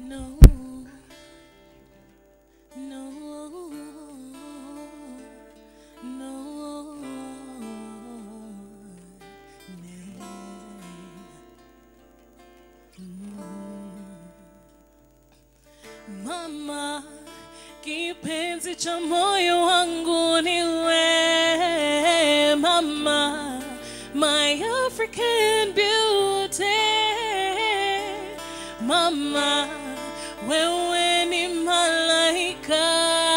No, no, no, Mama, kipenzi cha moyo wangu ni wewe mama, my African beauty. Mama, wewe ni malaika.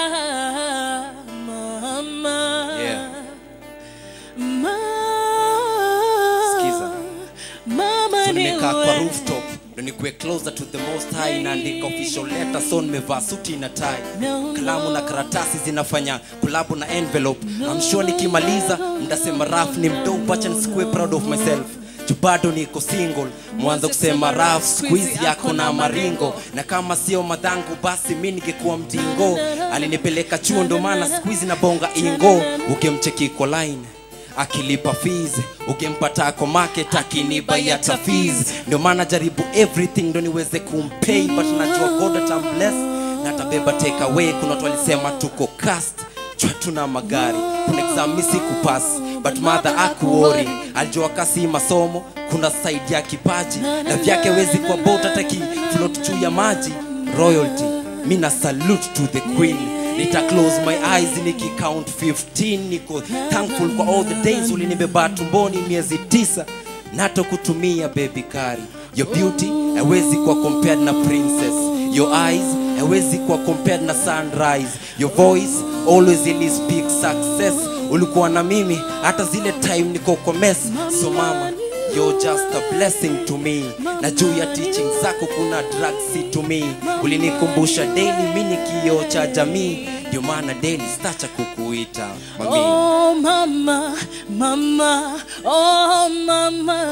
Mama, Yeah. Ma- Sikiza. Mama so ni nimekaa kwa wewe. rooftop ndo nikuwe closer to the most high naandika official letter so nimevaa suti na tai No, kalamu na karatasi zinafanya kulabu na envelope I'm sure nikimaliza mtasema raf ni mdope acha nisikuwe proud of myself Ju bado niko single mwanzo kusema raf squeeze yako na maringo na kama sio madhangu basi mi ningekuwa mtingo alinipeleka chuo ndo maana squeeze na bonga ingo ukimcheki kwa line akilipa fees ukimpata ako market akiniba yata fees ndio maana jaribu everything ndo niweze kumpay but najua god atambless na atabeba take away kuna watu walisema tuko cast chwa tuna magari kuna exam mi sikupass but mother akuori alijua kasi masomo kuna side ya kipaji na vyake wezi kwa bot hata kiflot juu ya maji royalty mi na salute to the queen nita close my eyes nikicount 15 niko thankful kwa all the days ulinibeba tumboni miezi tisa nato kutumia baby kari your beauty haiwezi kuwa compared na princess your eyes haiwezi kuwa compared na sunrise your voice always ili speak success ulikuwa na mimi hata zile time niko kwa mess so mama You're just a blessing to me na juu ya teaching zako kuna drugs to me ulinikumbusha daily mi ni kioo cha jamii ndio maana daily stacha kukuita mami Oh mama, mama, oh mama,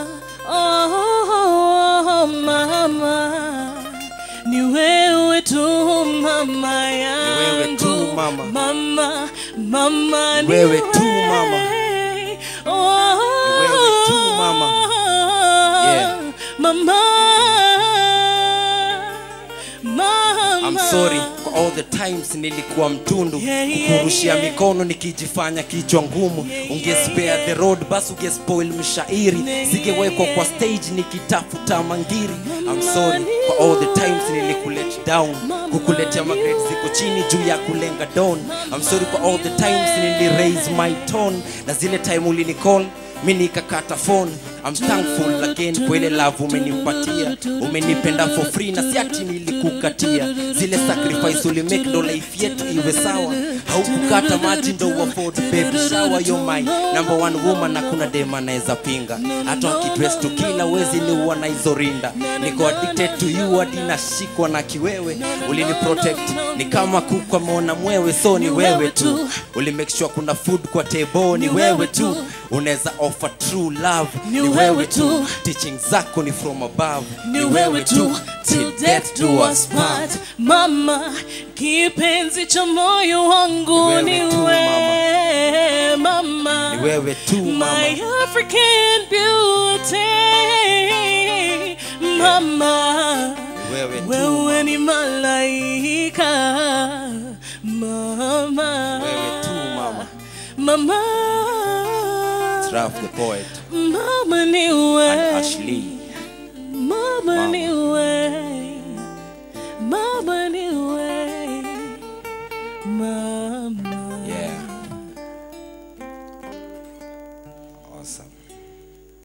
oh mama, ni wewe tu mama yangu, wewe tu, mama. mama, mama, Ni wewe tu, mama. oh, Ni wewe tu, mama. Yeah. mama, mama. I'm sorry kwa all the times nilikuwa mtundu Yeah, yeah, kukurushia yeah. mikono nikijifanya kichwa ngumu ungespare the road basi ungespoil mshairi singewekwa kwa stage nikitafuta mangiri I'm sorry kwa all the times nilikulet down kukuletea magrade ziko chini juu ya kulenga down I'm sorry kwa all the times nili raise my tone na zile time ulinicall mi nikakata phone I'm thankful again kwa ile love umenipatia umenipenda for free na si ati nilikukatia zile sacrifice ulimake ndo life yetu iwe sawa haukukata maji ndo uafford baby shower you're my number one woman na kuna dem anaweza pinga hata wakidress to kila wezi ni uwa na hizo rinda niko addicted to you hadi nashikwa na kiwewe ulini protect ni kama kuku ameona mwewe so ni wewe tu uli make sure kuna food kwa table ni wewe tu unaweza offer true love ni wewe tu teaching zako ni from above ni wewe tu till death do us part mama kipenzi cha moyo wangu Ni ni wewe tu, wewe mama ni wewe tu mama my African beauty mama ni wewe tu wewe ni malaika mama wewe tu mama mama It's Ralph the poet mama ni and wewe Ashley Mama Mama. ni wewe, mama ni wewe, mama. yeah